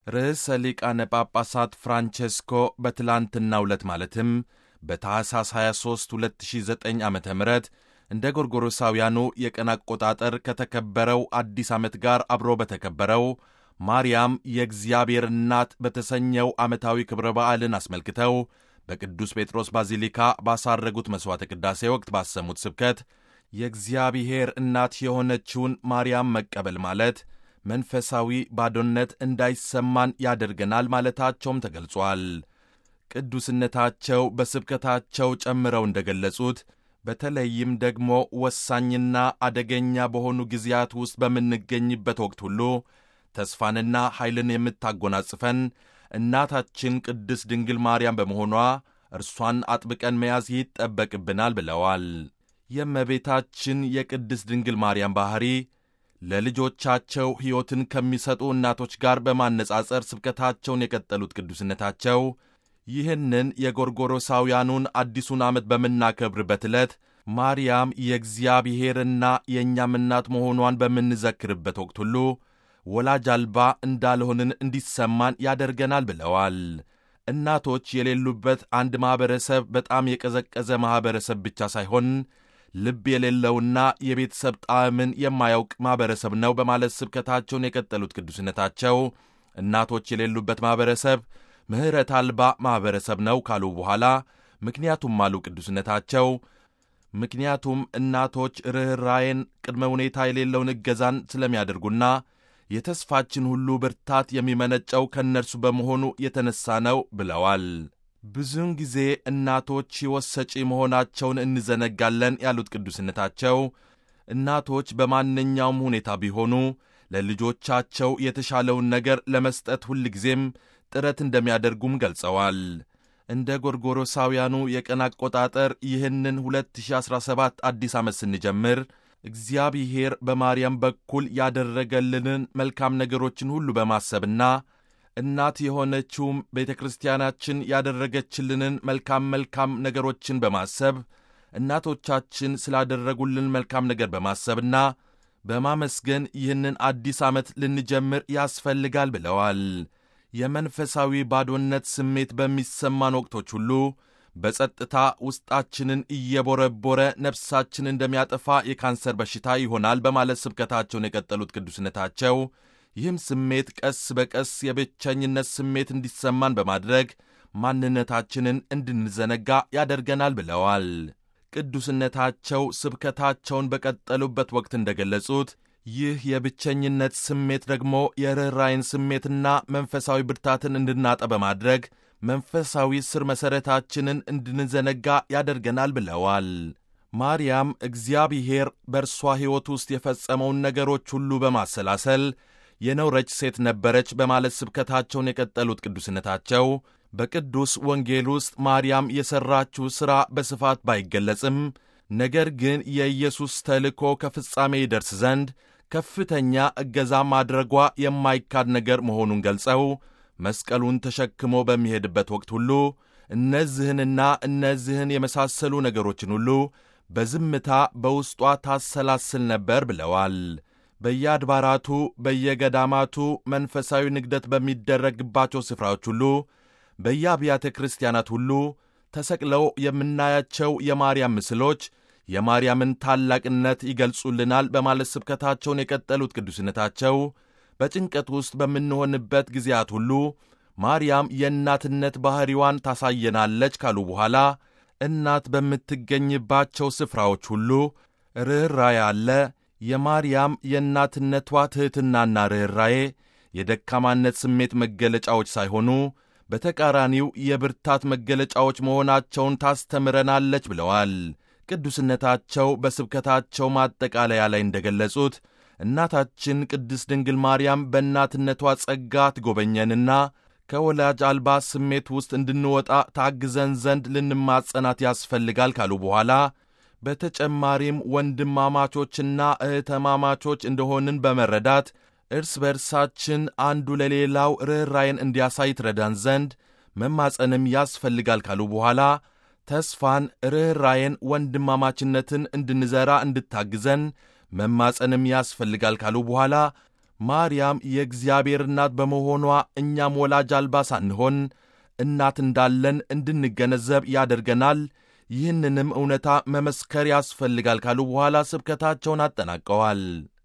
ርዕሰ ሊቃነ ጳጳሳት ፍራንቼስኮ በትላንትናው ዕለት ማለትም በታኅሳስ 23 2009 ዓ ም እንደ ጎርጎሮሳውያኑ የቀን አቆጣጠር ከተከበረው አዲስ ዓመት ጋር አብሮ በተከበረው ማርያም የእግዚአብሔር እናት በተሰኘው ዓመታዊ ክብረ በዓልን አስመልክተው በቅዱስ ጴጥሮስ ባዚሊካ ባሳረጉት መሥዋዕተ ቅዳሴ ወቅት ባሰሙት ስብከት የእግዚአብሔር እናት የሆነችውን ማርያም መቀበል ማለት መንፈሳዊ ባዶነት እንዳይሰማን ያደርገናል ማለታቸውም ተገልጿል። ቅዱስነታቸው በስብከታቸው ጨምረው እንደ ገለጹት በተለይም ደግሞ ወሳኝና አደገኛ በሆኑ ጊዜያት ውስጥ በምንገኝበት ወቅት ሁሉ ተስፋንና ኃይልን የምታጎናጽፈን እናታችን ቅድስት ድንግል ማርያም በመሆኗ እርሷን አጥብቀን መያዝ ይጠበቅብናል ብለዋል። የእመቤታችን የቅድስት ድንግል ማርያም ባሕሪ ለልጆቻቸው ሕይወትን ከሚሰጡ እናቶች ጋር በማነጻጸር ስብከታቸውን የቀጠሉት ቅዱስነታቸው ይህንን የጎርጎሮሳውያኑን አዲሱን ዓመት በምናከብርበት ዕለት ማርያም የእግዚአብሔርና የእኛም እናት መሆኗን በምንዘክርበት ወቅት ሁሉ ወላጅ አልባ እንዳልሆንን እንዲሰማን ያደርገናል ብለዋል። እናቶች የሌሉበት አንድ ማኅበረሰብ በጣም የቀዘቀዘ ማኅበረሰብ ብቻ ሳይሆን ልብ የሌለውና የቤተሰብ ጣዕምን የማያውቅ ማኅበረሰብ ነው በማለት ስብከታቸውን የቀጠሉት ቅዱስነታቸው እናቶች የሌሉበት ማኅበረሰብ ምሕረት አልባ ማኅበረሰብ ነው ካሉ በኋላ ምክንያቱም አሉ ቅዱስነታቸው ምክንያቱም እናቶች ርኅራዬን ቅድመ ሁኔታ የሌለውን እገዛን ስለሚያደርጉና የተስፋችን ሁሉ ብርታት የሚመነጨው ከእነርሱ በመሆኑ የተነሣ ነው ብለዋል። ብዙውን ጊዜ እናቶች ሕይወት ሰጪ መሆናቸውን እንዘነጋለን ያሉት ቅዱስነታቸው እናቶች በማንኛውም ሁኔታ ቢሆኑ ለልጆቻቸው የተሻለውን ነገር ለመስጠት ሁልጊዜም ጥረት እንደሚያደርጉም ገልጸዋል። እንደ ጎርጎሮሳውያኑ የቀን አቆጣጠር ይህንን 2017 አዲስ ዓመት ስንጀምር እግዚአብሔር በማርያም በኩል ያደረገልንን መልካም ነገሮችን ሁሉ በማሰብና እናት የሆነችውም ቤተ ክርስቲያናችን ያደረገችልንን መልካም መልካም ነገሮችን በማሰብ እናቶቻችን ስላደረጉልን መልካም ነገር በማሰብና በማመስገን ይህንን አዲስ ዓመት ልንጀምር ያስፈልጋል ብለዋል። የመንፈሳዊ ባዶነት ስሜት በሚሰማን ወቅቶች ሁሉ በጸጥታ ውስጣችንን እየቦረቦረ ነፍሳችን እንደሚያጠፋ የካንሰር በሽታ ይሆናል በማለት ስብከታቸውን የቀጠሉት ቅዱስነታቸው ይህም ስሜት ቀስ በቀስ የብቸኝነት ስሜት እንዲሰማን በማድረግ ማንነታችንን እንድንዘነጋ ያደርገናል ብለዋል። ቅዱስነታቸው ስብከታቸውን በቀጠሉበት ወቅት እንደገለጹት ይህ የብቸኝነት ስሜት ደግሞ የርኅራይን ስሜትና መንፈሳዊ ብርታትን እንድናጠ በማድረግ መንፈሳዊ ስር መሠረታችንን እንድንዘነጋ ያደርገናል ብለዋል። ማርያም እግዚአብሔር በእርሷ ሕይወት ውስጥ የፈጸመውን ነገሮች ሁሉ በማሰላሰል የኖረች ሴት ነበረች በማለት ስብከታቸውን የቀጠሉት ቅዱስነታቸው በቅዱስ ወንጌል ውስጥ ማርያም የሠራችው ሥራ በስፋት ባይገለጽም ነገር ግን የኢየሱስ ተልእኮ ከፍጻሜ ይደርስ ዘንድ ከፍተኛ እገዛ ማድረጓ የማይካድ ነገር መሆኑን ገልጸው መስቀሉን ተሸክሞ በሚሄድበት ወቅት ሁሉ እነዚህንና እነዚህን የመሳሰሉ ነገሮችን ሁሉ በዝምታ በውስጧ ታሰላስል ነበር ብለዋል። በየአድባራቱ በየገዳማቱ መንፈሳዊ ንግደት በሚደረግባቸው ስፍራዎች ሁሉ በየአብያተ ክርስቲያናት ሁሉ ተሰቅለው የምናያቸው የማርያም ምስሎች የማርያምን ታላቅነት ይገልጹልናል በማለት ስብከታቸውን የቀጠሉት ቅዱስነታቸው በጭንቀት ውስጥ በምንሆንበት ጊዜያት ሁሉ ማርያም የእናትነት ባሕሪዋን ታሳየናለች ካሉ በኋላ እናት በምትገኝባቸው ስፍራዎች ሁሉ ርኅራዬ አለ። የማርያም የእናትነቷ ትሕትናና ርኅራዬ የደካማነት ስሜት መገለጫዎች ሳይሆኑ በተቃራኒው የብርታት መገለጫዎች መሆናቸውን ታስተምረናለች ብለዋል። ቅዱስነታቸው በስብከታቸው ማጠቃለያ ላይ እንደገለጹት እናታችን ቅድስት ድንግል ማርያም በእናትነቷ ጸጋ ትጎበኘንና ከወላጅ አልባ ስሜት ውስጥ እንድንወጣ ታግዘን ዘንድ ልንማጸናት ያስፈልጋል ካሉ በኋላ በተጨማሪም ወንድማማቾችና እህተማማቾች እንደሆንን በመረዳት እርስ በርሳችን አንዱ ለሌላው ርኅራይን እንዲያሳይ ትረዳን ዘንድ መማጸንም ያስፈልጋል ካሉ በኋላ ተስፋን፣ ርኅራይን፣ ወንድማማችነትን እንድንዘራ እንድታግዘን መማጸንም ያስፈልጋል ካሉ በኋላ ማርያም የእግዚአብሔር እናት በመሆኗ እኛም ወላጅ አልባ ሳንሆን እናት እንዳለን እንድንገነዘብ ያደርገናል። ይህንንም እውነታ መመስከር ያስፈልጋል ካሉ በኋላ ስብከታቸውን አጠናቀዋል።